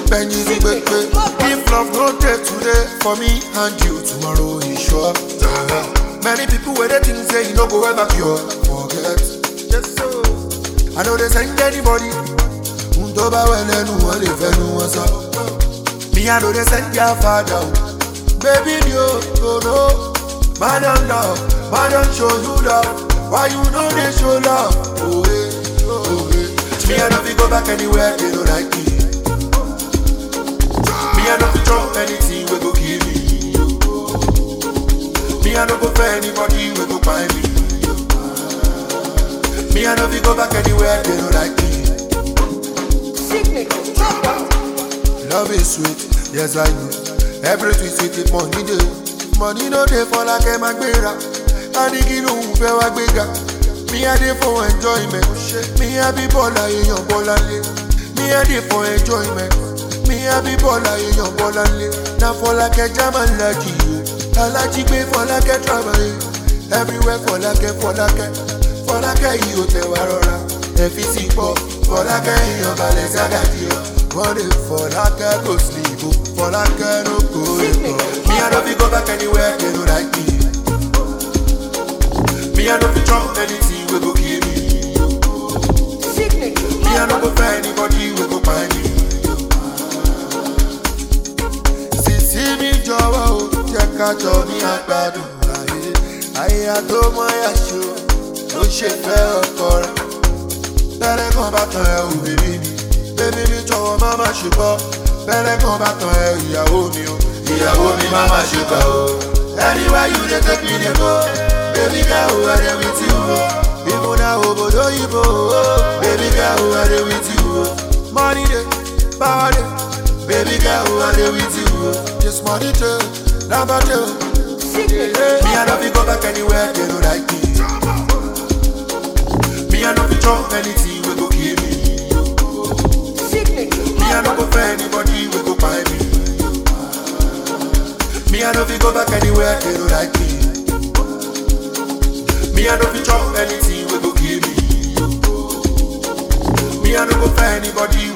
Benji sí pépé. If love no dey today for me and you tomorrow is sure. Many people wey dey think say e no go ever cure. Forget. Yes, sir. I know they send anybody. N tó bá wẹ̀ lẹ́nu wọn lè fẹ́nu wọn sọ. Me I know they send their father. o. Baby you no know. Man don love, man don show you love. Why you no dey show love? Oh, eh, oh, eh. Me I no fit go back anywhere they no like me. Me I no fit chop anything we go kill me. Me I no go for anybody we go find me. Me I no fit go back anywhere they no like me. Love is sweet, yes I know. Everything sweet if money dey. Money no dey for like ẹ máa gbéra. Adigi ló ń fẹ́ wá gbéga. Me I dey for enjoyment. Me I be bọ́ọ̀lù èèyàn bọ́lá lé. Me I dey for enjoyment. Me I be bọ́ọ̀lù èèyàn bọ́lá lé. Na Fọlákẹ́ German laji o. Alájí gbé Fọlákẹ́ travel. Everywhere Fọlákẹ́ Fọlákẹ́. Fọlákẹ́ yìí ò tẹ̀ wá rọra. Ẹ̀fí sì pọ̀. Fọlákẹ́ èèyàn balẹ̀ ságàdì o. Wọ́n lè Fọlákẹ́ kò sleep o. Fọlákẹ́ ló kó èkó. Me I no fit go back anywhere they no like me. Me I no fit chop anything we go kill me. Me I no go for anybody we go find me. Sisi mi jọ̀wọ́ o, jẹ́ ká jọ ní àgbàdùn ayé. Ayé àtọmọ yàṣọ ló ṣe fẹ́ ọkọ rẹ̀. Bẹ́rẹ̀ kan bá tan ẹ ò bèbí mi. Bébí mi jọ̀wọ́ má má ṣe bọ́. Bẹ́rẹ̀ kan bá tan ẹ ìyàwó mi o. Ìyàwó mi má má ṣe bọ́ o. Anywhere you dey take me dey go. Baby girl, who I dey with you o. Even na obodo oyibo o. Baby girl, who I dey with you o. Money dey, power dey. Baby girl, who I dey with you o. This money dey, number dey o. Me I no fit go back anywhere they no like me. Me I no fit chop anything we go kill me. Me I no go for anybody we go find me. Me I no fit go back anywhere they no like me. Me I no fit chop anything we go kill me. Me I no go for anybody